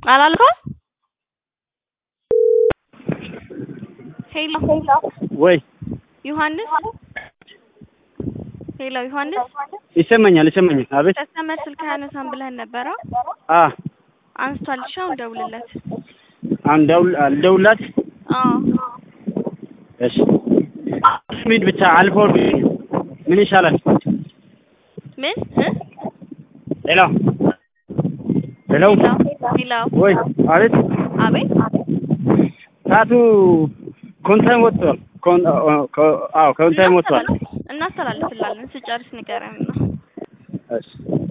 አላልከውም? ሄሎ ወይ ዮሐንስ ሄሎ ዮሐንስ ይሰማኛል ይሰማኛል። አቤት ከስተመር ስልክ አያነሳም ብለህን ነበረ? አ አንስቷል። እሺ አሁን ደውልለት። አሁን ደውል አልደውላት። አዎ እሺ ሚድ ብቻ አልፎ ምን ይሻላል? ምን እ? ሄሎ ሄሎ ሄሎ ሄሎ ወይ አቤት አቤት ሰዓቱ ኮንታይም ወጥቷል። ኮን አዎ ኮንታይም ወጥቷል። እናስተላልፍላለን። ስጨርስ ንገረን ነው። እሺ